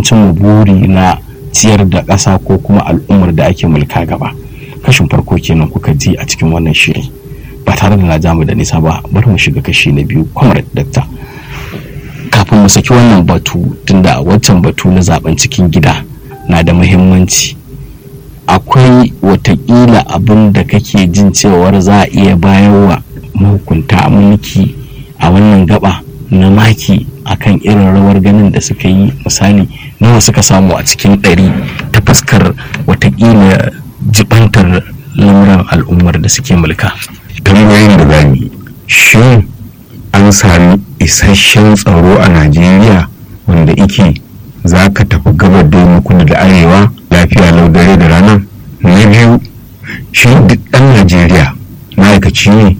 wajen cimma buri na ciyar da ƙasa ko kuma al'ummar da ake mulka gaba kashin farko kenan kuka ji a cikin wannan shiri ba tare da na jamu da nisa ba bari mu shiga kashi na biyu comrade dakta kafin mu saki wannan batu tunda wancan batu na zaben cikin gida na da muhimmanci akwai watakila abin da kake jin cewar za a iya bayarwa mahukunta mulki a wannan gaba na maki akan irin rawar ganin da suka yi misali nawa suka samu a cikin ɗari ta fuskar watakila jibantar lamuran al'ummar da suke mulka tambayoyin da zami shin an sami isasshen tsaro a najeriya wanda ike za ka tafi gabar da kudu da arewa lafiya lau dare da rana na biyu shi duk ɗan najeriya ma'aikaci ne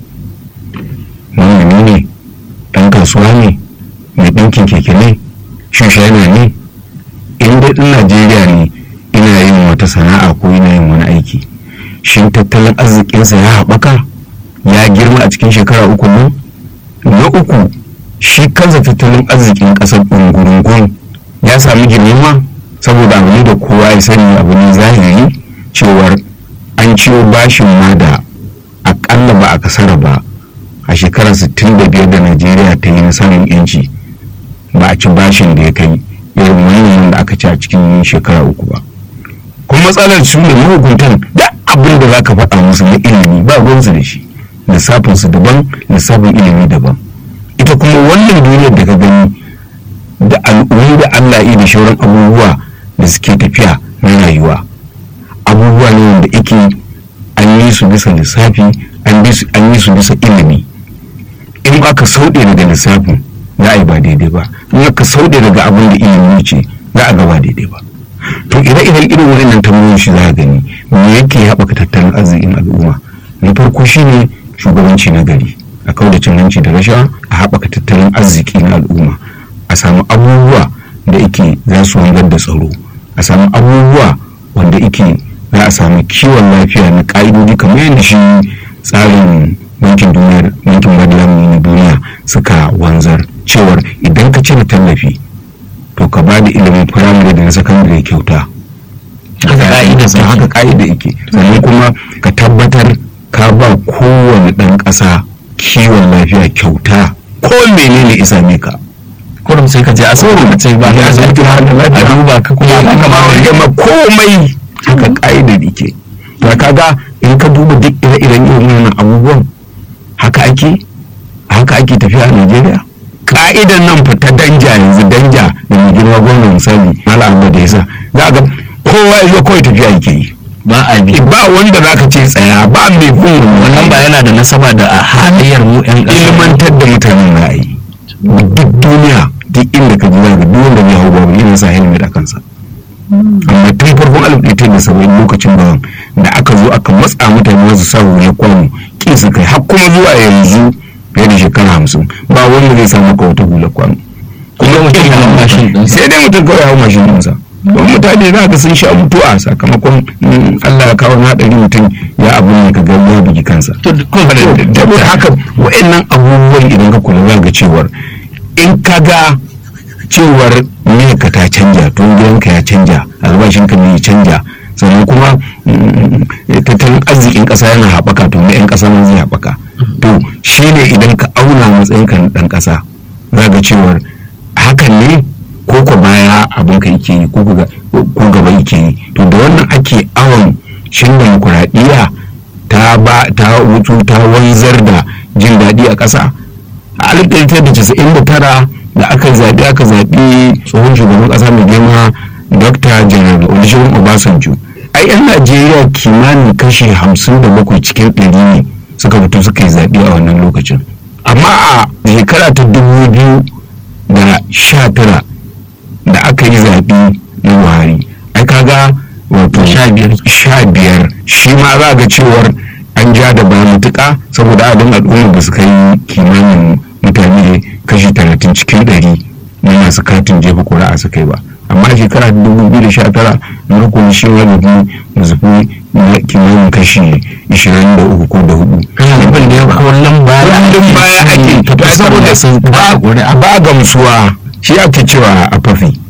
manomi ne ɗan kasuwa ne mai ɗinkin keke ne shushana ne in dai ɗan najeriya ne ina yin wata sana'a ko ina yin wani aiki shin tattalin arzikinsa ya haɓaka ya girma a cikin shekara uku nan na uku shi kansa tattalin arzikin ƙasar ɗungurungun ya sami girma saboda abu ne da kowa ya sani abu ne zahiri cewar an ciwo bashin ma da akalla ba a kasara ba a shekarar 65 da najeriya ta yi na samun yanci ba a ci bashin da ya kai irin wannan da aka ci a cikin shekara uku ba kuma matsalar su ne mahukuntan da abin da za ka faɗa musu na ilimi ba ruwansu da shi lissafinsu daban lissafin ilimi daban ita kuma wannan duniyar da ka gani da al'ummi da allah yi da shauran abubuwa da suke tafiya na rayuwa abubuwa ne wanda ake an yi su bisa lissafi an yi su bisa ilimi in aka sauɗe daga lissafin za a yi ba daidai ba in aka sauɗe daga abin da ilimi ce za a ga ba daidai ba to ire-iren irin wannan tambayoyin shi za a gani me yake haɓaka tattalin arzikin al'umma na farko shine shugabanci na gari a kauda cin hanci da rashawa a haɓaka tattalin arziki na al'umma a samu abubuwa da ike za su wangar da tsaro a samu abubuwa wanda ike za a samu kiwon lafiya na ƙa'idodi kamar yadda shi tsarin bankin duniyar bankin madalamin na duniya suka wanzar cewar idan ka cire tallafi to ka ba da ilimin firamare da na sakandare kyauta haka ka'ida yake sannan kuma ka tabbatar ka ba kowane ɗan ƙasa kiwon lafiya kyauta ko menene isa ne ka kurum sai ka je asibiti ka ce ba ya asibiti har da lafiya a duba ka kuma ya kama gama komai haka ka'ida yake to kaga in ka duba duk ire-iren irin wannan abubuwan haka ake haka ake tafiya a Najeriya ka'idan nan fa ta danja yanzu danja da mai girma gwamna misali Malam Ahmad Isa za ga kowa ya zo kawai tafiya yake yi ba a bi ba wanda za ka ce tsaya ba mai bin wannan ba yana da nasaba da halayyar mu yan ƙasa ilmantar da mutanen ra'ayi duk duniya duk inda ka ji za ka duk wanda ya hau babu irin sa helmet a kansa amma tun farkon alif ɗaya da saba'in lokacin bawan da aka zo aka matsa mutane wasu sa ya kwano kin su kai har kuma zuwa yanzu fiye da shekara hamsin ba wanda zai samu ka wata hula kwano kuma mutum ya hau mashin ɗinsa. sai dai mutum kawai hau mashin ɗinsa don mutane za ka sun sha mutuwa sakamakon mm, Allah ya kawo haɗari mutum ya abu ne ka ga ya bugi kansa to kuma da da haka wa'annan abubuwan idan ka kula za ga cewar in ka ga cewar ka ta canja tun gidanka ya canja albashinka ne ya canja sannan kuma mm, tattalin arzikin ƙasa yana haɓaka to na 'yan ƙasa ma zai haɓaka to shi ne idan ka auna matsayinka na ɗan ƙasa za ga cewar hakan ne ko ko baya abin ka yake yi ko ga- ko gaba yake yi to da wannan ake awon shin demokuraɗiyya ta ba ta wutu ta wanzar da jin daɗi a ƙasa a alif ɗari tara da casa'in da tara da aka zaɓi aka zaɓi tsohon shugaban ƙasa mai girma dr general olusegun obasanjo ai yan najeriya kimanin kashi hamsin da bakwai cikin ɗari ne suka fito suka yi zaɓe a wannan lokacin amma a shekara ta dubu biyu da sha tara da aka yi zaɓe na buhari ai kaga wato Sha biyar. sha biyar shi ma za ga cewar an ja da ba matuƙa saboda adadin al'ummar da suka yi kimanin mutane kashi talatin cikin ɗari na masu katin jefa ƙuri'a suka yi ba amma a shekara ta dubu biyu da sha tara na rukun shi wani da zafi na kimanin kashi ishirin da uku ko da hudu abin da ya kawo lamba kullum baya ake to saboda sun ba ba gamsuwa shi ake cewa a fafi